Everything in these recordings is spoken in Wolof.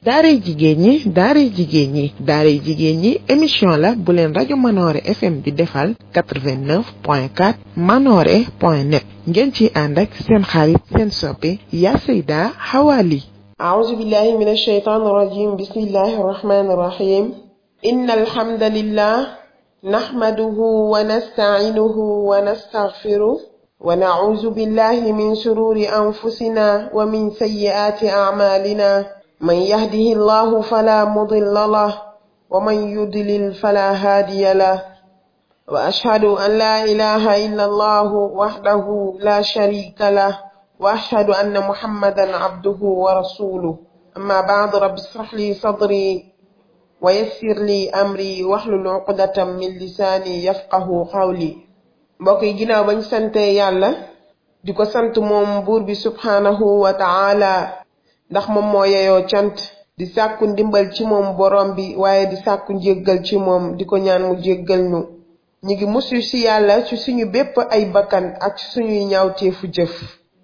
daaray jigéen ñi daaray jigéen ñi daaray jigéen ñi émission la bu leen rajo Manoore FM di defal 89.4 manoore point net ngeen ci ànd ak seen xarit seen soppe yaa Seyda Hawa Ly أعوذ بالله من الشيطان الرجيم بسم الله الرحمن الرحيم إن الحمد لله نحمده ونستعينه ونستغفره ونعوذ بالله من شرور أنفسنا ومن سيئات أعمالنا من يهده الله فلا مضل له ومن يضلل فلا هادي له وأشهد أن لا إله إلا الله وحده لا شريك له وأشهد أن محمدا عبده ورسوله أما بعد رب اشرح لي صدري ويسر لي أمري واحلل عقدة من لساني يفقه قولي mbokk yi ginnaaw bañ sante yàlla di ko sant moom buur bi subhaanahu wa taala ndax moom moo yeyoo cant di sàkku ndimbal ci moom borom bi waaye di sàkku njéggal ci moom di ko ñaan mu jéggal ñu ñu ngi musu ci yàlla ci suñu bépp ay bakkan ak ci suñuy ñaawteefu jëf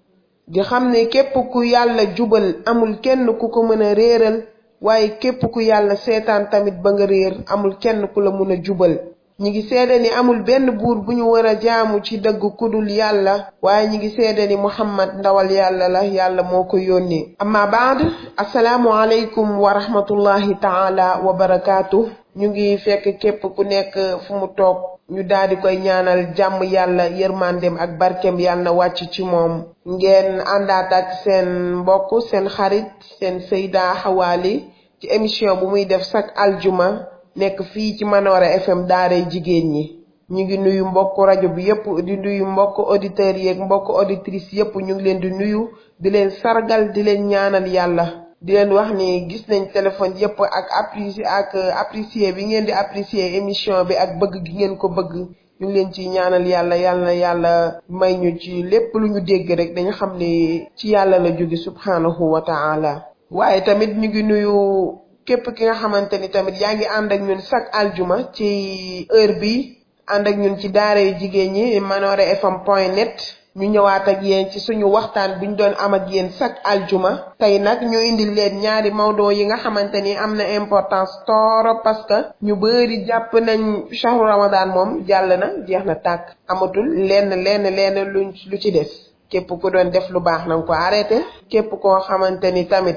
di xam ne képp ku yàlla jubal amul kenn ku ko mën a réeral waaye képp ku yàlla seetaan tamit ba nga réer amul kenn ku la mën a jubal ñi ngi seede ni amul benn buur bu ñu war a jaamu ci dëgg kudul yàlla waaye ñi ngi seede ni muhammad ndawal yàlla la yàlla moo ko yónnee amma baad asalaamu aleykum wa rahmatullahi taala wa barakaatu ñu ngi fekk képp ku nekk fu mu toog ñu daal di koy ñaanal jàmm yàlla yërmandem ak barkem yàlla na wàcc ci moom ngeen àndaat ak seen mbokk seen xarit seen Seyda Hawa Ly ci émission bu muy def chaque aljuma nekk fii ci Manoore FM daaray jigéen ñi ñu ngi nuyu mbokk rajo bi yépp di nuyu mbokk auditeurs yeeg mbokk auditrices yépp ñu ngi leen di nuyu di leen sargal di leen ñaanal yàlla di leen wax ni gis nañ téléphone yépp ak apprécier ak apprécier bi ngeen di apprécier émission bi ak bëgg gi ngeen ko bëgg ñu ngi leen ci ñaanal yàlla yàlla yàlla may ñu ci lépp lu ñu dégg rek dañu xam ne ci yàlla la jóge subhanahu wa taala waaye tamit ñu ngi nuyu képp ki nga xamante ni tamit yaa ngi ànd ak ñun chaque aljuma ci heure bi ànd ak ñun ci daara yu jigéen ñi manoore fm point net ñu ñëwaat ak yéen ci suñu waxtaan bi ñu doon am ak yéen chaque aljuma tey nag ñu indil leen ñaari mawdo yi nga xamante ni am na importance torop parce que ñu bëri jàpp nañ shahru ramadan moom jàll na jeex na tàkk amatul lenn lenn lenn luñ lu ci des képp ku doon def lu baax na nga ko arrêté képp koo xamante ni tamit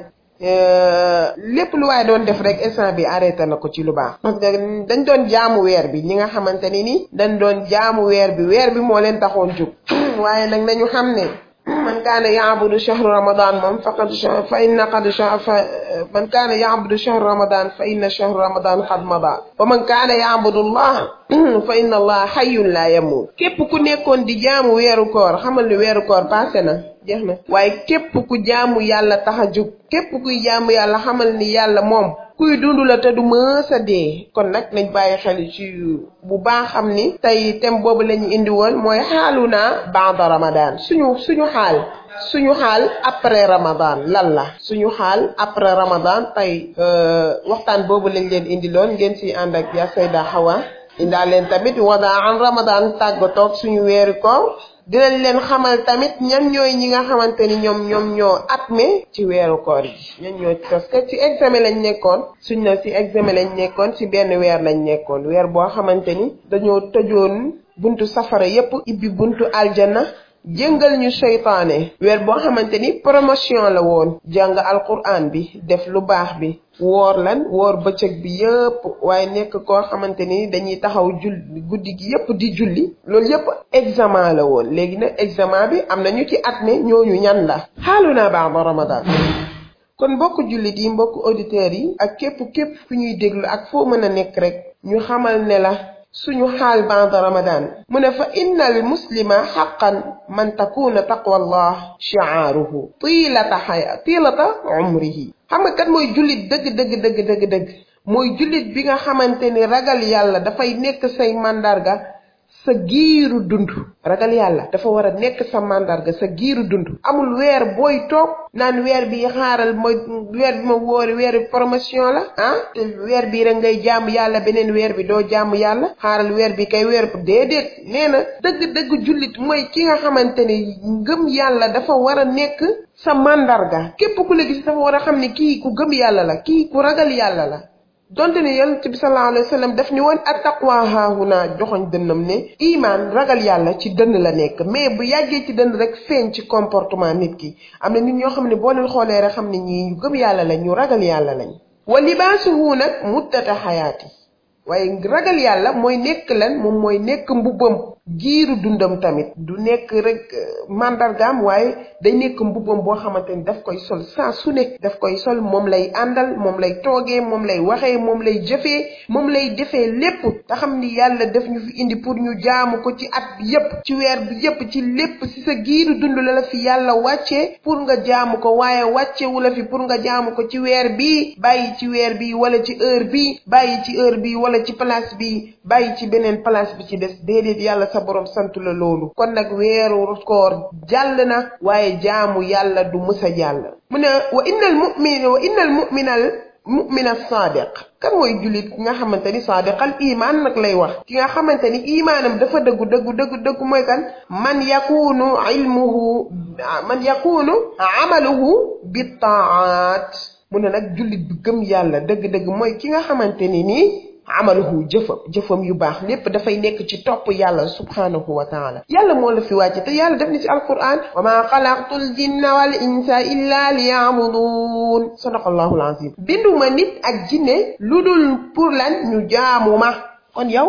lépp lu waaye doon def rek instant bi arrêté na ko ci lu baax parce que dañ doon jaamu weer bi ñi nga xamante ni ni dañ doon jaamu weer bi weer bi moo leen taxoon jóg waaye nag nañu xam ne man kaana yaabudu shahru ramadan moom faqad fa inna qad fa man kaana yaabudu shahru ramadan fa inna shahru ramadan qad mada wa man kaana yaabudu allah fa inna allah hayyun la yamut képp ku nekkoon di jaamu weeru koor xamal ni weeru koor passé na jeex na waaye képp ku jaamu yàlla tax a jóg képp kuy jaamu yàlla xamal ni yàlla moom kuy dund la te du mës a dee kon nag nañ bàyyi xel ci bu baax xam ni tey thème boobu la ñu indi woon mooy xaalu naa baada ramadan suñu suñu xaal suñu xaal après ramadan lan la suñu xaal après ramadan tey waxtaan boobu lañ leen indi loon ngeen si ànd ak ya Sayda Hawa indaa leen tamit wadaa an ramadan tàggatoog suñu weeri koor dinañ leen xamal tamit ñan ñooy ñi nga xamante ni ñoom ñoom ñoo atme ci weeru koor yi ñan ñoo parce que ci examen lañ nekkoon suñ na ci examen lañ nekkoon ci benn weer lañ nekkoon weer boo xamante ni dañoo tëjoon buntu safara yépp ibbi buntu aljana jëngal ñu seytaane weer boo xamante ni promotion la woon jàng alquran bi def lu baax bi woor lan woor bëccëg bi yëpp waaye nekk koo xamante ni dañuy taxaw jul guddi gi yëpp di julli loolu yëpp examen la woon léegi nag examen bi am na ñu ci at ne ñooñu ñan la xaalu naa baax ba ramadan kon mbokk jullit yi mbokk auditeurs yi ak képp képp fu ñuy déglu ak foo mën a nekk rek ñu xamal ne la suñu xaal ba'da ramadan mu ne fa inna al muslima xaqan man takuna taqwa allah shi'aaruhu tiilata xaya tiilata umrihi xam nga kat mooy jullit dëgg dëgg dëgg dëgg dëgg mooy jullit bi nga xamante ni ragal yàlla dafay nekk say màndarga sa giiru dund ragal yàlla dafa war a nekk sa màndarga sa giiru dund amul weer booy toog naan weer bi xaaral mooy weer bi ma wóori weer promotion la ah te weer bii rek ngay jaamu yàlla beneen weer bi doo jaamu yàlla xaaral weer bi kay weer déedéet nee na dëgg-dëgg jullit mooy ki nga xamante ne ngëm yàlla dafa war a nekk sa màndarga képp ku la gis dafa war a xam ne kii ku gëm yàlla la kii ku ragal yàlla la donte ne yonent bi sallallahu alayhi wa sallam daf ni woon attaqwa haahuna joxoñ dënnam ne imaan ragal yàlla ci dënn la nekk mais bu yàggee ci dënn rek feeñ ci comportement nit ki am na nit ñoo xam ne boo leen xoolee rek xam ne ñii ñu gëm yàlla lañ ñu ragal yàlla lañ wa libaasuhu nag muddata xayaati waaye ragal yàlla mooy nekk lan moom mooy nekk mbubbam giiru dundam tamit du nekk rek mandargaam waaye day nekk mbubbam boo xamante ni daf koy sol saa su ne daf koy sol moom lay àndal moom lay toogee moom lay waxee moom lay jëfee moom lay defee lépp te xam ni yàlla daf ñu fi indi pour ñu jaamu ko ci at bi yépp ci weer bi yépp ci lépp ci sa giiru dund la la fi yàlla wàccee pour nga jaamu ko waaye wàccewu la fi pour nga jaamu ko ci weer bi bàyyi ci weer bi wala ci heure bi bàyyi ci heure bi wala ci place bi bàyyi ci beneen place bi ci des déedéet yàlla sa borom sant la loolu kon nag weeru koor jàll na waaye jaamu yàlla du musa jàll mu ne wa innal mu'min wa innal mu'minal mu'mina sadiq kan mooy jullit ki nga xamante ni sadiqal iman nag lay wax ki nga xamante ni imaanam dafa dëggu dëggu dëggu dëggu mooy kan man yakunu ilmuhu man yakunu amaluhu bi taat mu ne nag jullit bi gëm yàlla dëgg-dëgg mooy ki nga xamante ni nii amaluhu jëfam jëfam yu baax lépp dafay nekk ci topp yàlla subhanahu wa taala yàlla moo la fi wàcce te yàlla def ni ci alquran wa ma xalaqtu l jinna wal insa illa li yaabuduun sadaqallahu alazim binduma nit ak jinne lu dul pour lan ñu jaamu ma kon yow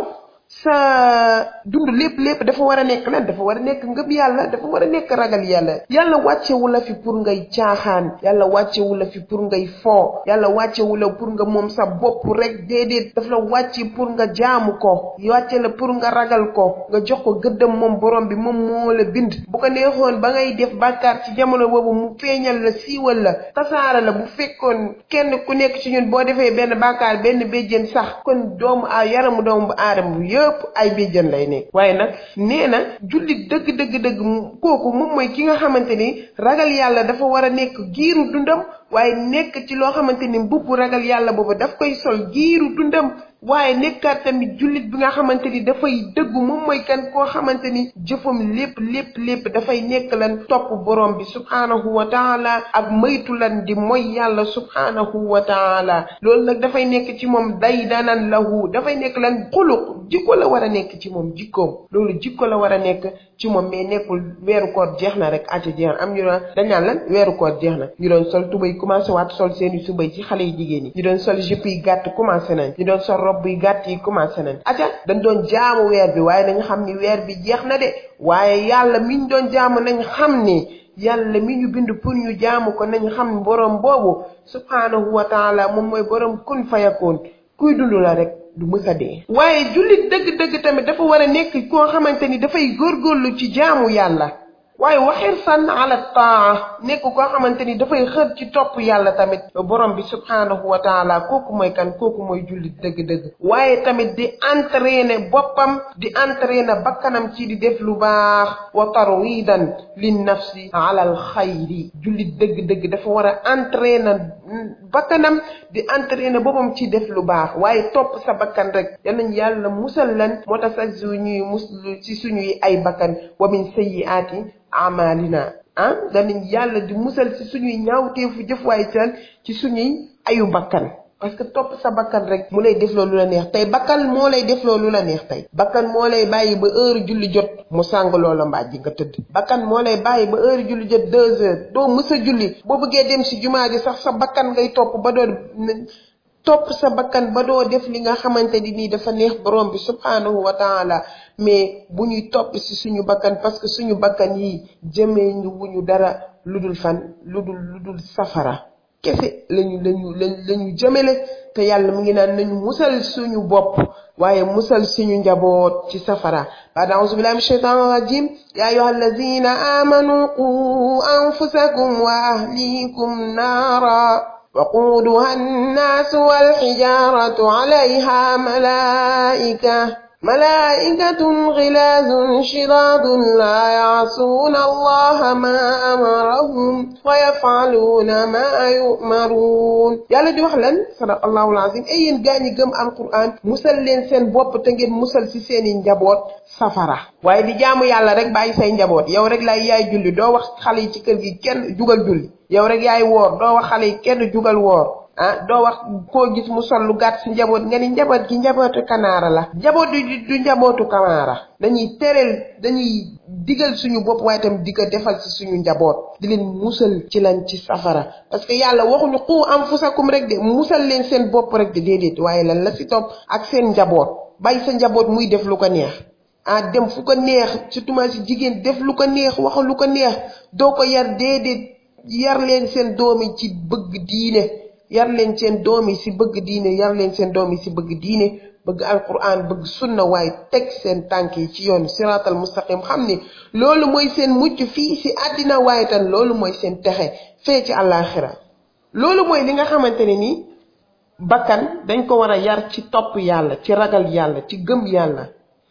sa dund lépp lépp dafa war a nekk lan dafa war a nekk ngëm yàlla dafa war a nekk ragal yàlla yàlla wàccewu la fi pour ngay caaxaan yàlla wàccewu la fi pour ngay foo yàlla wàccewu la pour nga moom sa bopp rek déedéet daf la wàcce pour nga jaamu ko wàcce la pour nga ragal ko nga jox ko gëddam moom borom bi moom moo la bind bu ko neexoon ba ngay def bàkkaar ci jamono boobu mu feeñal la siiwal la tasaara la bu fekkoon kenn ku nekk ci ñun boo defee benn bàkkaar benn béjjén sax kon doomu a yaramu doomu aadama yëpp ay béjjën lay nekk waaye nag nee na jullit dëgg dëgg dëgg kooku moom mooy ki nga xamante ni ragal yàlla dafa war a nekk giiru dundam waaye nekk ci loo xamante ni mbubb ragal yàlla boobu daf koy sol giiru dundam waaye nekkaat tamit jullit bi nga xamante ni dafay dëggu moom mooy kan koo xamante ni jëfam lépp lépp lépp dafay nekk lan topp borom bi subhaanahu wa taala ak moytu lan di mooy yàlla subhaanahu wa taala loolu nag dafay nekk ci moom day danan lahu dafay nekk lan xuluq jikko la war a nekk ci moom jikkoom loolu jikko la war a nekk ci moom mais nekkul weeru koor jeex na rek ati jeex na am ñu doon dañ naan lan weeru koor jeex na ñu doon sol tubay commencé waat sol seeni subay ci xale yi jigéen yi ñu doon sol jupe yi gàtt commencé nañ ñu doon sol robb yi gàtt yi commencé nañ aca dañ doon jaamu weer bi waaye nañ xam ni weer bi jeex na de waaye yàlla mi ñu doon jaamu nañ xam ni yàlla mi ñu bind pour ñu jaamu ko nañ xam borom boobu subhaanahu wa taala moom mooy borom kun fayakoon kuy dund la rek du mës a dee waaye jullit dëgg-dëgg tamit dafa war a nekk koo xamante ni dafay góorgóorlu ci jaamu yàlla waaye waxir san ala taa nekk koo xamante ni dafay xër ci topp yàlla tamit borom bi subhaanahu wa taala kooku mooy kan kooku mooy jullit dëgg-dëgg waaye tamit di entraîner boppam di entraîner bakkanam ci di def lu baax wa tarwidan lin nafsi ala al xayri jullit dëgg-dëgg dafa war a entraîner bakkanam di entraîner boppam ci def lu baax waaye topp sa bakkan rek yal nañ yàlla musal lan moo tax sax suñuy muslu ci suñuy ay bakkan wa min sayyiaati amalina ah danañ yàlla di musal ci suñuy ñaawteefu jëf waaye ci suñuy ayu bakkan parce que topp sa bakkan rek mu lay def loolu la neex tey bakkan moo lay def loolu la neex tey bakkan moo lay bàyyi ba heure julli jot mu sàng loola mbaaj ji nga tëdd bakkan moo lay bàyyi ba heure julli jot deux heures doo mës a julli boo bëggee dem si jumaa ji sax sa bakkan ngay topp ba doo topp sa bakkan ba doo def li nga xamante ni nii dafa neex borom bi subhaanahu wa taala mais bu ñuy topp si suñu bakkan parce que suñu bakkan yi jëmee ñu wuñu dara lu dul fan lu dul lu dul safara kese lañu lañu lañu lañu jëmele te yàlla mu ngi naan nañu musal suñu bopp waaye musal suñu njaboot ci safara baad auzu billahi min shaytan rajim ya ayuha alladina amanu qu anfusakum wa ahlikum naara وقودها الناس والحجارة عليها ملائكة ملائكة غلاظ شداد لا يعصون الله ما أمرهم ويفعلون ما يؤمرون yàlla di wax lan sadaqallahu alazim ay yéen gaa ñi gëm alquran musal leen seen bopp te ngeen musal ci seeni njaboot safara waaye di jaamu yàlla rek bàyyi say njaboot yow rek lay yaay julli doo wax xale yi ci kër gi kenn jugal julli yow rek yaay woor doo wax xale yi kenn jugal woor ah doo wax koo gis mu sol lu gàtt si njaboot nga ni njaboot gi njabootu kanaara la njaboot du du njabootu kanaara dañuy tereel dañuy digal suñu bopp waaye tam di ko defal si suñu njaboot di leen musal ci lan ci safara parce que yàlla waxuñu qu anfusakum rek de musal leen seen bopp rek de déedéet waaye lan la si topp ak seen njaboot bàyyi sa njaboot muy def lu ko neex ah dem fu ko neex surtout ma si jigéen def lu ko neex wax lu ko neex doo ko yar déedéet yar leen seen doomi ci bëgg diine yar leen seen doom yi si bëgg diine yar leen seen doom yi si bëgg diine bëgg alquran bëgg sunna waaye teg seen tànk yi ci yoon siratal mustaqim xam ni loolu mooy seen mucc fii si àddina waaye tan loolu mooy seen texe fee ci àllaaxira loolu mooy li nga xamante ne ni bakkan dañ ko war a yar ci topp yàlla ci ragal yàlla ci gëm yàlla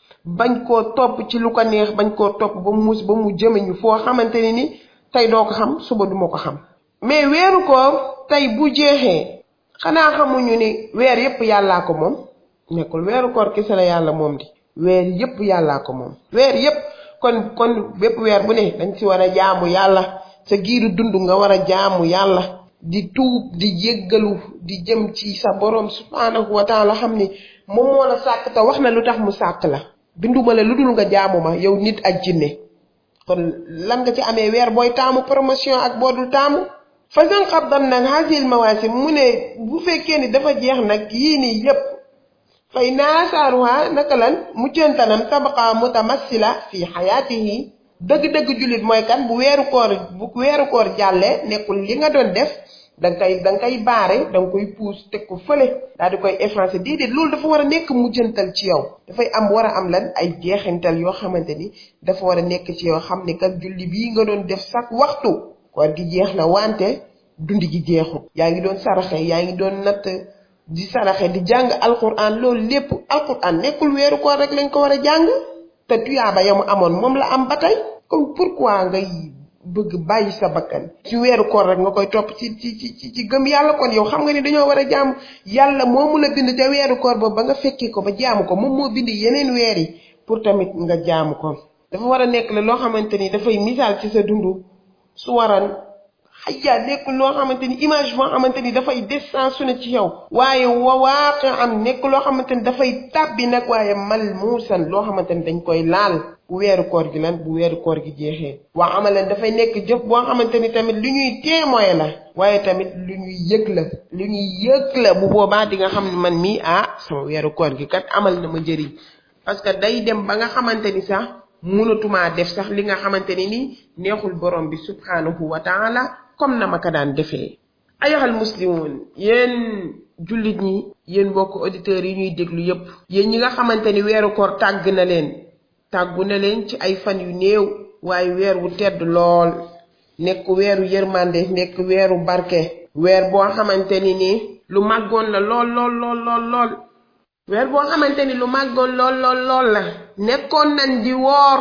bañ koo topp ci lu ko neex bañ koo topp ba mu mus ba mu jëme ñu foo xamante ne ni tey doo ko xam suba duma ko xam mais weeru koor tey bu jeexee xanaa xamuñu ni weer yépp yàllaa ko moom nekkul weeru koor kese la yàlla moom di weer yépp yàllaa ko moom weer yépp kon kon bépp weer bu ne dañ ci war a jaamu yàlla sa giiru dund nga war a jaamu yàlla di tuub di jéggalu di jëm ci sa borom subhanahu wa taala xam ni moom moo la sàkk te wax na lu tax mu sàkk la binduma la lu dul nga jaamu ma yow nit ak jinne kon lan nga ci amee weer booy taamu promotion ak boo dul taamu fasan xabdan nag hasil mawaasim mu ne bu fekkee ni dafa jeex nag yii nii yépp fay naasaaruha naka lan muccantanam tabaqa mutamassila fi xayaatihi dëgg-dëgg jullit mooy kan bu weeru koor bu weeru koor jàllee nekkul li nga doon def danga koy danga koy baare danga koy puus teg ko fële daal di koy effacé déedéet loolu dafa war a nekk mujjantal ci yow dafay am war a am lan ay jeexintal yoo xamante ni dafa war a nekk ci yow xam ne kat julli bii nga doon def sax waxtu koor gi jeex na wante dundi gi jeexul yaa ngi doon saraxe yaa ngi doon natt di saraxe di jàng alquran loolu lépp alquran nekkul weeru koor rek lañ ko war a jàng te tuyaaba ya mu amoon moom la am ba tey comme pourquoi ngay bëgg bàyyi sa bakkan ci weeru koor rek nga koy topp ci ci ci ci gëm yàlla kon yow xam nga ni dañoo war a jaamu yàlla moomu la bind te weeru koor ba ba nga fekkee ko ba jaamu ko moom moo bind yeneen weer yi pour tamit nga jaamu ko dafa war a nekk la loo xamante ni dafay misaal ci sa dund su waran xajja nekkul loo xamante ni image boo xamante ni dafay distance su ne ci yow waaye wa waaqi am nekk loo xamante ni dafay tàbbi nag waaye mal muusan loo xamante ni dañ koy laal bu weeru koor gi lan bu weeru koor gi jeexee waa amalan dafay nekk jëf boo xamante ni tamit lu ñuy témoin la waaye tamit lu ñuy yëg la lu ñuy yëg la bu boobaa di nga xam ne man mii ah sama weeru koor gi kat amal na ma njëriñ parce que day dem ba nga xamante ni sax mënatumaa def sax li nga xamante ni ni neexul borom bi subhanahu wa taala comme na ma ko daan defee ayoxal muslimoon yéen jullit ñi yéen mbokk auditeurs yi ñuy déglu yépp yéen ñi nga xamante ni weeru koor tàgg na leen tàggu na leen ci ay fan yu néew waaye weer wu tedd lool nekk weeru yërmande nekk weeru barke weer boo xamante ni ni lu màggoon la lool lool lool lool lool weer boo xamante ni lu màggoon lool lool lool la nekkoon nañ di woor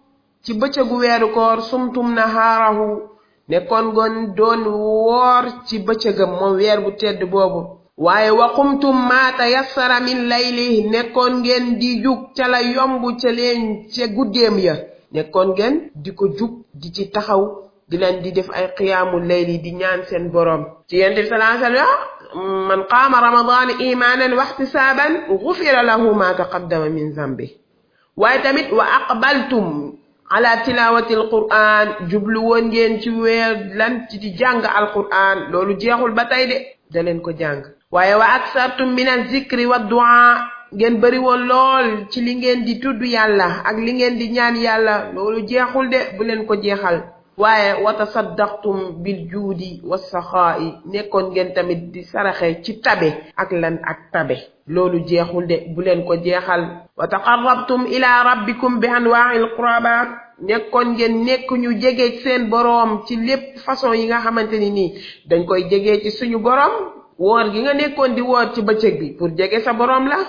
ci bëccëgu weeru koor sumtum nahaarahu nekkoon gon doon woor ci bëccëgam moom weer bu tedd boobu waaye waqumtum maa tayassara min layli nekkoon ngeen di jug ca la yomb ca leen ca guddeem ya nekkoon ngeen di ko jug di ci taxaw di leen di def ay qiyaamu layli di ñaan seen boroom ci yent bi salaa sallam man qaama ramadan imaanan wa ihtisaaban gufira lahu ma taqaddama min zambi waaye tamit wa aqbaltum ala tilawati alquran jublu woon ngeen ci weer lan ci di jàng alquran loolu jeexul ba tey de da leen ko jàng waaye wa aksartum min alzikri wa du'a ngeen bëri woon lool ci li ngeen di tudd yàlla ak li ngeen di ñaan yàlla loolu jeexul de bu leen ko jeexal waaye wa tasaddaqtum bil juudi wa saxaa'i nekkoon ngeen tamit di saraxe ci tabe ak lan ak tabe loolu jeexul de bu leen ko jeexal wa taqarrabtum ila rabbikum bi anwaa'il qurbaat nekkoon ngeen nekk ñu jege seen boroom ci lépp façon yi nga xamante ni nii dañ koy jege ci suñu boroom woor gi nga nekkoon di woor ci bëccëg bi pour jege sa boroom la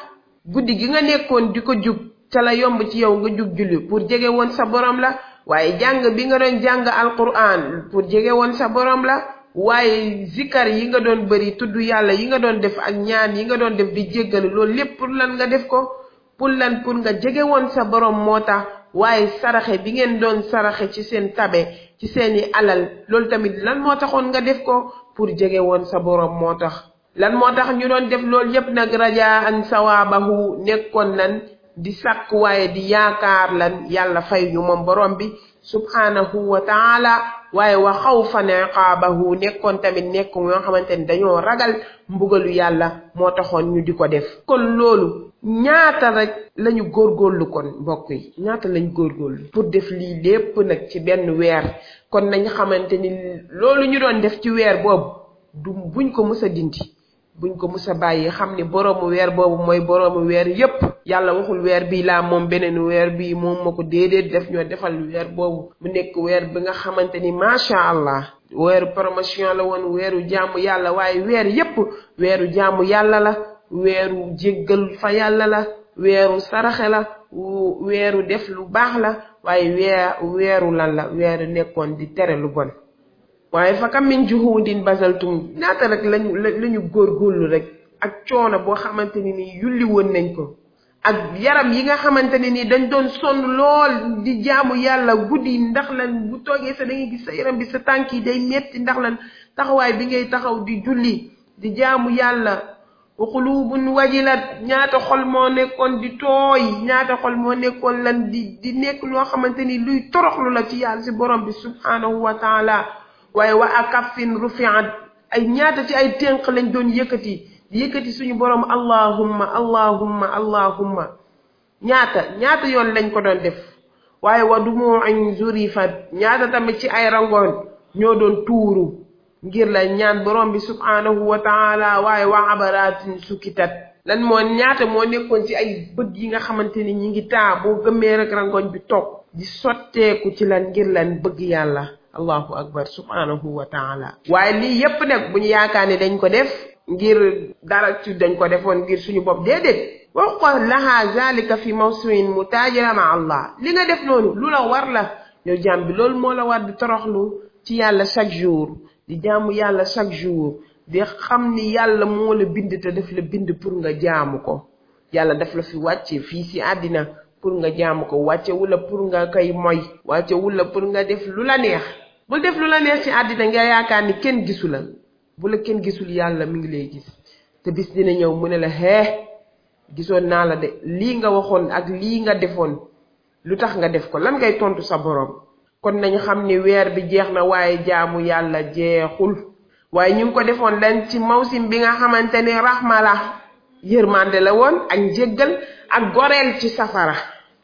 guddi gi nga nekkoon di ko jug ca la yomb ci yow nga jug julli pour jege woon sa borom la waaye jàng bi nga doon jàng alquran pour jege woon sa borom la waaye zikar yi nga doon bëri tudd yàlla yi nga doon def ak ñaan yi nga doon def di jéggalu loolu lépp pour lan nga def ko pour lan pour nga jege woon sa borom moo tax waaye saraxe bi ngeen doon saraxe ci seen tabe ci seeni alal loolu tamit lan moo taxoon nga def ko pour jege woon sa borom moo tax lan moo tax ñu doon def loolu yépp nag rajaan sawaabahu nekkoon nan di sàkk waaye di yaakaar lan yàlla fay ñu moom borom bi subhanahu wa taala waaye wa xawfan iqaabahu nekkoon tamit nekk yoo xamante ni dañoo ragal mbugalu yàlla moo taxoon ñu di ko def kon loolu ñaata rek lañu góorgóorlu kon mbokk yi ñaata lañ góorgóorlu pour def lii lépp nag ci benn weer kon nañ xamante ni loolu ñu doon def ci weer boobu du buñ ko mës a dindi buñ ko mus a bàyyi xam ni boroomu weer boobu mooy boroomu weer yépp yàlla waxul weer bii laa moom beneen weer bii moom ma ko déedéet def ñoo defal weer boobu mu nekk weer bi nga xamante ni macha allah weeru promotion la woon weeru jaamu yàlla waaye weer yépp weeru jaamu yàlla la weeru jéggal fa yàlla la weeru saraxe la weeru def lu baax la waaye weer weeru lan la weeru nekkoon di tere lu bon waaye fa kam min juhudin basaltum ñaata rek lañu lañu góorgóorlu rek ak coono boo xamante ni nii yulli woon nañ ko ak yaram yi nga xamante ne nii dañ doon sonn lool di jaamu yàlla guddi ndax lan bu toogee sa da ngay gis sa yaram bi sa tànk yi day metti ndax lan taxawaay bi ngay taxaw di julli di jaamu yàlla wa qulubun wajilat ñaata xol moo nekkoon di tooy ñaata xol moo nekkoon lan di di nekk loo xamante ni luy toroxlu la ci yàlla si borom bi subhanahu wa taala waaye wa akafin rufiat ay ñaata ci ay ténq lañ doon yëkkati di yëkkati suñu borom allahumma allahumma allahumma ñaata ñaata yoon lañ ko doon def waaye wa dumuin zurifat ñaata tamit ci ay rangoon ñoo doon tuuru ngir la ñaan borom bi subhanahu wa taala waaye wa abaratin sukitat lan moo ñaata moo nekkoon ci ay bët yi nga xamante ni ñi ngi taa boo gëmmee rek rangoon bi toog di sotteeku ci lan ngir lan bëgg yàlla allahu akbar subhanahu wa taala waaye lii yépp nag bu ñu yaakaar ne dañ ko def ngir dara ci dañ ko defoon ngir suñu bopp déedéet wax ko laha zalika fi mawsimin mutajira ma allah li nga def noonu lu la war la yow jaam bi loolu moo la war di toroxlu ci yàlla chaque jour di jaamu yàlla chaque jour di xam ni yàlla moo la bind te daf la bind pour nga jaamu ko yàlla daf la fi wàcce fii si àddina pour nga jaamu ko wàcce wula pour nga koy moy wàcce wula pour nga def lu la neex bul def lu la neex ci àddina nga yaakaar ni kenn gisu la bu la kenn gisul yàlla mi ngi lay gis te bis dina ñëw mu ne la hee gisoon naa la de lii nga waxoon ak lii nga defoon lu tax nga def ko lan ngay tontu sa borom kon nañu xam ni weer bi jeex na waaye jaamu yàlla jeexul waaye ñu ngi ko defoon lan ci mawsim bi nga xamante ni raxma la yërmande la woon ak njéggal ak goreel ci safara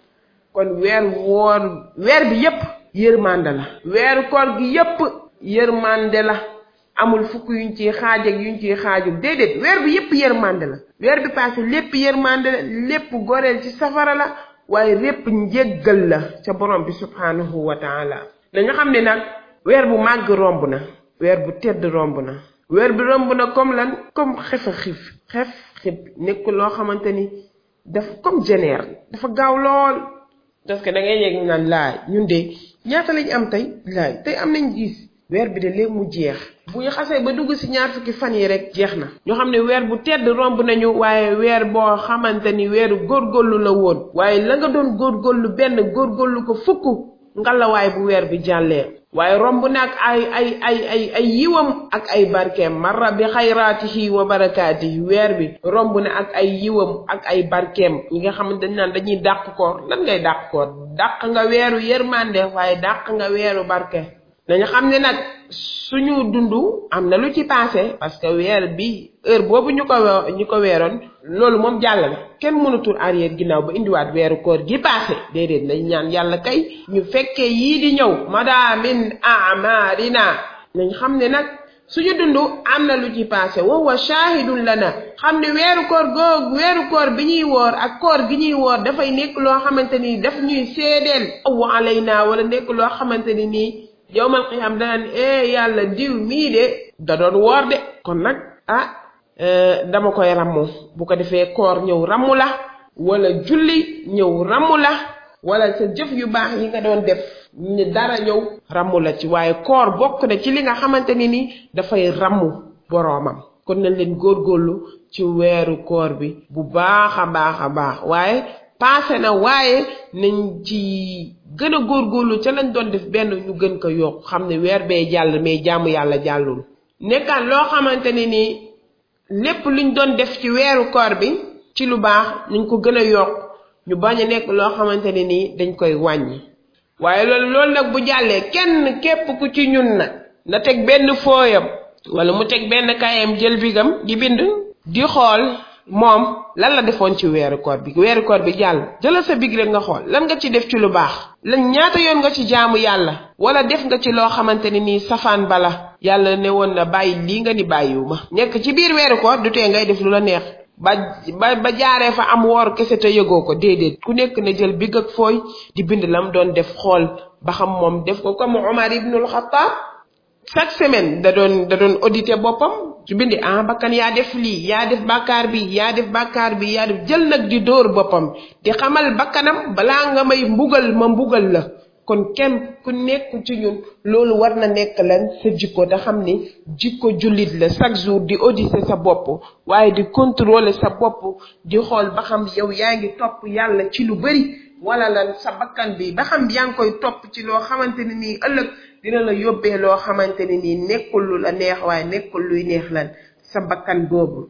kon weer woor weer bi yépp yërmande la weeru koor gi yépp yërmande la amul fukk yuñ ciy xaaj ak yuñ ciy xaajul déedéet weer bi yépp yërmande la weer bi passé lépp yërmande la lépp goreel ci safara la waaye lépp njéggal la ca borom bi subhanahu wa taala dañu xam ne nag weer bu màgg romb na weer bu tedd romb na weer bi romb na comme lan comme xef a xiif xef xib nekk loo xamante ni dafa comme jeneer dafa gaaw lool parce que da ngay yegg naan laay ñun de ñaata lañ am tey laay tey am nañ gis weer bi de léegi mu jeex bu ñu xasee ba dugg ci ñaar fukki fan yi rek jeex na ñoo xam ne weer bu tedd romb nañu waaye weer boo xamante ni weeru góorgóorlu la woon waaye la nga doon góorgóorlu benn góorgóorlu ko fukk ngalawaay bu weer bi jàllee waaye romb na ak ay ay ay ay ay yiwam ak ay barkeem marra bi xayraatihi wa barakaatihi weer bi romb na ak ay yiwam ak ay barkeem ñi nga xam ne dañ naan dañuy dàq koor lan ngay dàq koor dàq nga weeru yërmande waaye dàq nga weeru barke dañu xam ne nag suñu dund am na lu ci passé parce que weer bi heure boobu ñu ko ñu ko weeroon loolu moom jàll na kenn mënatul arrière ginnaaw ba indiwaat weeru koor gi passé déedéet nañ ñaan yàlla kay ñu fekkee yii di ñëw mada min amarina nañ xam ne nag suñu dund am na lu ci passé wa huwa shahidun lana xam ne weeru koor googu weeru koor bi ñuy woor ak koor gi ñuy woor dafay nekk loo xamante ni daf ñuy seedeel aw alayna wala nekk loo xamante ni nii yowmal qiyaam danaan eh yàlla diw mii de da doon woor de kon nag ah dama koy rammu bu ko defee koor ñëw rammu la wala julli ñëw ramu la wala sa jëf yu baax yi nga doon def ni dara ñëw ramu la ci waaye koor bokk na ci li nga xamante ni ni dafay ramu boroomam kon nañ leen góorgóorlu ci weeru koor bi bu baax a baax a baax waaye paase na waaye nañ ci gën a góorgóorlu ca lañ doon def benn ñu gën ko yokk xam ne weer bee jàll mais jaamu yàlla jàllul nekkaan loo xamante ni nii lépp luñ doon def ci weeru koor bi ci lu baax nañ ko gën a yokk ñu bañ a nekk loo xamante ne nii dañ koy wàññi waaye loolu loolu nag bu jàllee kenn képp ku ci ñun nag na teg benn fooyam wala mu teg benn kayam jël bigam di bind di xool moom lan la defoon ci weeru koor bi weeru koor bi jàll jëlal sa big rek nga xool lan nga ci def ci lu baax lan ñaata yoon nga ci jaamu yàlla wala def nga ci loo xamante ne nii safaan bala yàlla ne woon na bàyyi lii nga ni bàyyiwu ma nekk ci biir weeru koor du tee ngay def lu la neex ba ba ba jaaree fa am woor kese te yëgoo ko déedéet ku nekk na jël big ak fooy di bind lam doon def xool ba xam moom def ko comme Omar ibnul Xattaab chaque semaine da doon da doon audité boppam su bindi ah bakkan yaa def lii yaa def bàkkaar bi yaa def bàkkaar bi yaa def jël nag di dóor boppam di xamal bakkanam balaa nga may mbugal ma mbugal la kon kenn ku nekk ci ñun loolu war na nekk lan sa jikko te xam ni jikko jullit la chaque jour di auditer sa bopp waaye di contrôler sa bopp di xool ba xam yow yaa ngi topp yàlla ci lu bari wala lan sa bakkan bi ba xam yaa ngi koy topp ci loo xamante ne nii ëllëg dina la yóbbee loo xamante ne nii nekkul lu la neex waaye nekkul luy neex lan sa bakkan boobu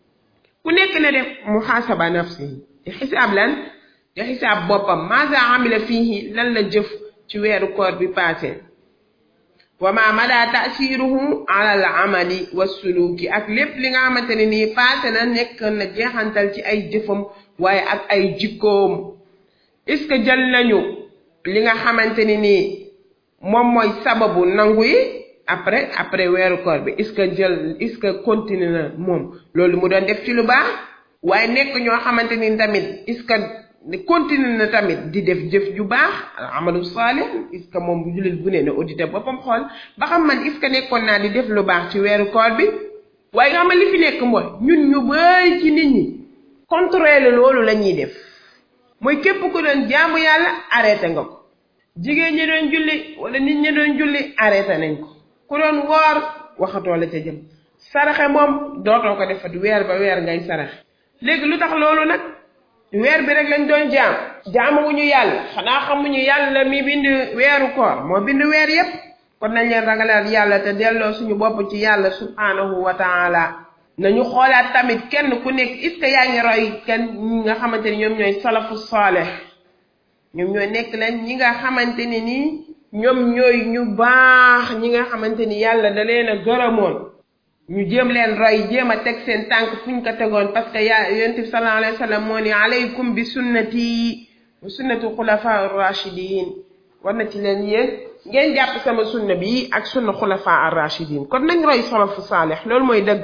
ku nekk na def muhaasaba nafsi di xisaab lan di xisaab boppam maasa amila fiihi lan la jëf ci weeru koor bi passé wa ma mada taasiruhu ala al amali wa suluki ak lépp li nga xamante ne nii passé na nekk na jeexantal ci ay jëfam waaye ak ay jikkoom est-ce que jël nañu li nga xamante ni nii moom mooy sababu nangu yi après après weeru koor bi est-ce que jël est-ce que continue na moom loolu mu doon def ci lu baax waaye nekk ñoo xamante ni tamit est-ce que continue na tamit di def jëf ju baax amalu saalih est-ce que moom jullit bu ne ne audité boppam xool ba xam man est-ce que nekkoon naa di def lu baax ci weeru koor bi waaye nga xam li fi nekk mooy ñun ñu bëri ci nit ñi contrôler loolu la ñuy def mooy képp ku doon jaamu yàlla arrêté nga ko jigéen ñi doon julli wala nit ñi doon julli arrêté nañ ko ku doon woor waxatoo la ca jëm saraxe moom dootoo ko defat weer ba weer ngay saraxe léegi lu tax loolu nag weer bi rek lañ doon jaam jaamuwuñu yàlla xanaa xamuñu yàlla mi bind weeru koor moo bind weer yépp kon nañ leen ragalal yàlla te delloo suñu bopp ci yàlla subhanahu wa taala nañu xoolaat tamit kenn ku nekk est-ce que yaa ngi roy kenn ñi nga xamante ni ñoom ñooy salafu saaleh ñoom ñooy nekk leen ñi nga xamante ni nii ñoom ñooy ñu baax ñi nga xamante ni yàlla da leen a gërëmoon ñu jéem leen roy jéem a teg seen tànk fuñ ko tegoon parce que yaa yonent bi sallallahu alayhi wa sallam moo ni alaykum bi sunnati wa sunnati xulafa rachidin war na ci leen yéen ngeen jàpp sama sunna bi ak sunna xulafa ar rachidin kon nañ roy salafu saaleh loolu mooy dëgg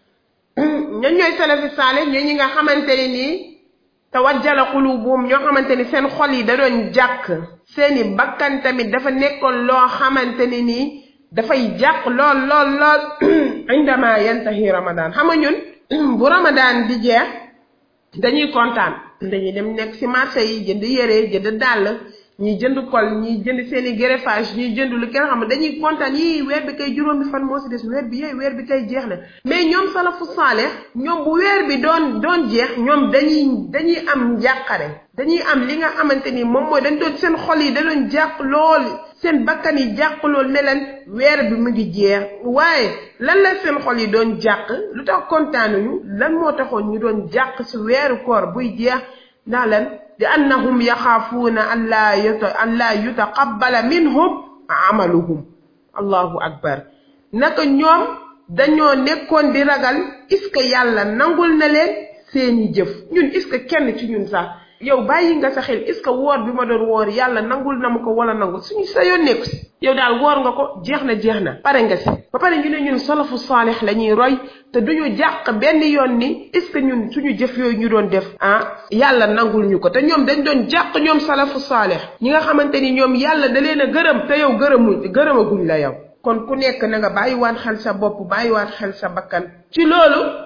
ñan ñooy salafi saaleh ñooy ñi nga xamante ni nii tawajjala qulubuhum ñoo xamante ni seen xol yi da doon jàkk seeni bakkan tamit dafa nekkoon loo xamante ni nii dafay jàq lool lool lool indama yantahi ramadan xam nga ñun bu ramadan di jeex dañuy kontaan dañuy dem nekk ci marché yi jënd yére jënd dàll ñi jënd kol ñi jënd seeni greffage ñi jënd lu kenn xam dañuy kontaan yii weer bi kay juróomi fan moo ci des weer bi yee weer bi kay jeex na mais ñoom salafu saale ñoom bu weer bi doon doon jeex ñoom dañuy dañuy am njàqare dañuy am li nga xamante ni moom mooy dañ doon seen xol yi da doon jàq lool seen bakkan yi jàq lool ne leen weer bi mu ngi jeex waaye lan la seen xol yi doon jàq lu tax kontaanuñu lan moo taxoon ñu doon jàq ci weeru koor buy jeex ndax lan li annahum yaxaafuuna an laa yuta an laa yutaqabbala minhum amaluhum allahu akbar naka ñoom dañoo nekkoon di ragal est-ce que yàlla nangul na leen seeni jëf ñun est-ce que kenn ci ñun sax yow bàyyi nga sa xel est-ce que woor bi ma doon woor yàlla nangul na ma ko wala nangul suñu sa yoon nekku si yow daal woor nga ko jeex na jeex na pare nga si ba pare ñu ne ñun salafu saalix la ñuy roy te duñu jàq benn yoon ni est-ce que ñun suñu jëf yooyu ñu doon def ah yàlla nangul ñu ko te ñoom dañ doon jàq ñoom salafu saalix ñi nga xamante ni ñoom yàlla da leen a gërëm te yow gërëmu gërëmaguñ la yow kon ku nekk na nga bàyyiwaat xel sa bopp bàyyiwaat xel sa bakkan ci loolu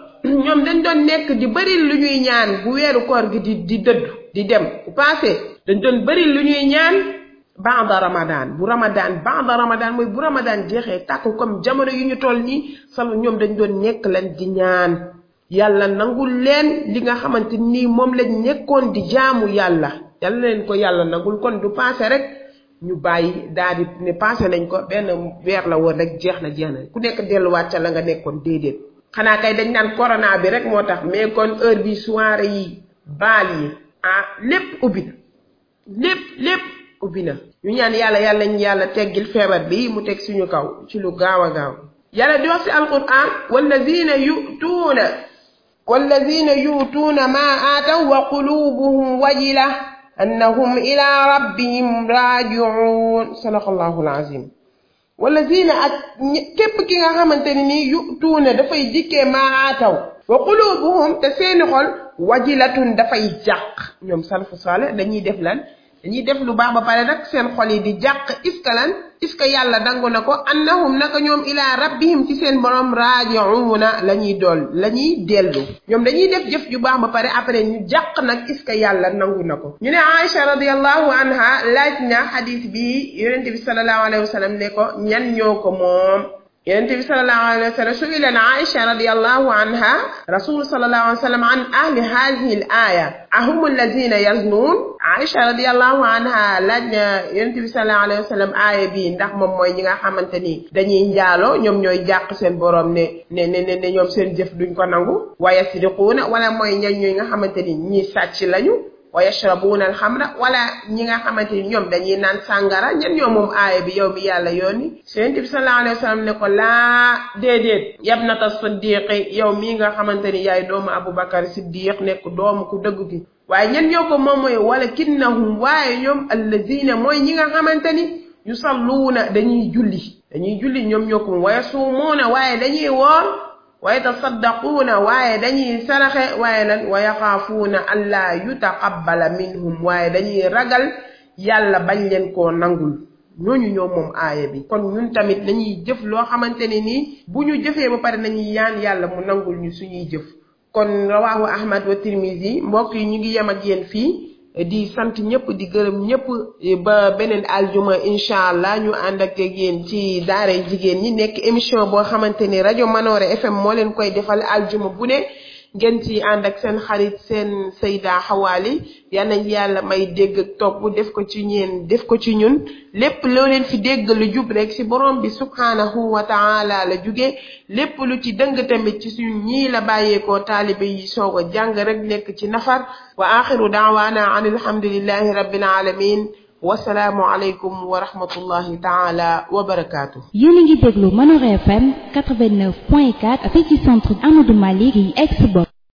ñoom dañ doon nekk di bëri lu ñuy ñaan bu weeru koor gi di di dëddu di dem bu passé dañ doon bëri lu ñuy ñaan baada ramadan bu ramadan baada ramadan mooy bu ramadan jeexee tàkk comme jamono yu ñu toll nii sama ñoom dañ doon nekk lan di ñaan yàlla nangul leen li nga xamante nii moom lañ nekkoon di jaamu yàlla yàlla leen ko yàlla nangul kon du passé rek ñu bàyyi daal di ne passé nañ ko benn weer la woon rek jeex na jeex na ku nekk delluwaat ca la nga nekkoon déedéet xanaa kay dañ naan corona bi rek moo tax mais kon heure bi soirée yi baal yi ah lépp ubbi na lépp lépp ubbi na ñu ñaan yàlla yàlla ñu yàlla teggil feebar bi mu teg suñu kaw ci lu gaaw a gaaw yàlla di wax si alquran wallazina yutuuna wallazina yutuuna ma aataw wa qulubuhum wajila annahum ila rabbihim raajiun sadaqallahu alazim wallazina ak képp ki nga xamante ne nii yutuuna dafay dikkee ma aataw wa qulubuhum te seeni xol wajilatun dafay jàq ñoom salfu saale dañuy def lan dañuy def lu baax ba pare nag seen xol yi di jàq iska lan iska yàlla dangu na ko annahum naka ñoom ilaa rabbihim ci seen borom raajiuuna la ñuy dool la ñuy dellu ñoom dañuy def jëf ju baax ba pare après ñu jàq nag iska yàlla nangu na ko ñu ne Aïcha radiallahu anha laaj na xadis bi yonente bi salallahu alayhi wa sallam ne ko ñan ñoo ko moom yonente bi salallahu alayhi wa sallam suila na Aïcha radiallahu anha rasul salallahu alayhi wa sallam an ahli hadihi l aya ahum allazina yaznuun Aïcha radiallahu anha laaj na yonente bi salallahu alayhi wa sallam aaya bi ndax moom mooy ñi nga xamante ni dañuy njaaloo ñoom ñooy jàq seen borom ne ne ne ne ñoom seen jëf duñ ko nangu wa yasriquuna wala mooy ñan ñooy nga xamante ni ñii sàcc lañu wa yashrabuuna alxamra wala ñi nga xamante ni ñoom dañuy naan sàngara ñan ñoo moom aaya bi yow mi yàlla yooni yonente bi salallahu alayhi wa sallam ne ko laa déedéet yabnata siddiqi yow mii nga xamante ni yaay doomu aboubacar siddiq nekk doomu ku dëgg ki waaye ñen ñoo ko moom mooy wala kinnahum waaye ñoom allazina mooy ñi nga xamante ni yusalluuna dañuy julli dañuy julli ñoom ñoo ko wa yasuumuuna waaye dañuy woor wa yatasaddaquuna waaye dañuy saraxe waaye lan wa yaxaafuuna allaa yutaqabbala minhum waaye dañuy ragal yàlla bañ leen koo nangul ñooñu ñoom moom aaya bi kon ñun tamit dañuy jëf loo xamante ne nii bu ñu jëfee ba pare nañuy yaan yàlla mu nangul ñu suñuy jëf kon rawaahu ahmad wa tirmisi mbokk yi ñu ngi yem ak yéen fii di sant ñëpp di gërëm ñëpp ba beneen aljuma incha allah ñu ànd ak yéen ci daaray jigéen ñi nekk émission boo xamante ni rajo Manoore FM moo leen koy defal aljuma bu ne ngeen ci ànd ak seen xarit seen sayda xawaali yal nañ yàlla may dégg ak topp def ko ci ñeen def ko ci ñun lépp loo leen fi dégg lu jub rek ci borom bi subhanahu wa taala la jóge lépp lu ci dëng tamit ci suñu ñii la bàyyeekoo taalibe yi soog a jàng rek nekk ci nafar wa axiru daawaana an alhamdulillahi rabbil alamin wasalaamu aleykum wa rahmatullahi taala wa barakaatu. yéen a ngi déglu Manor FM 89.4 fii ci centre Amadou Malick yi ex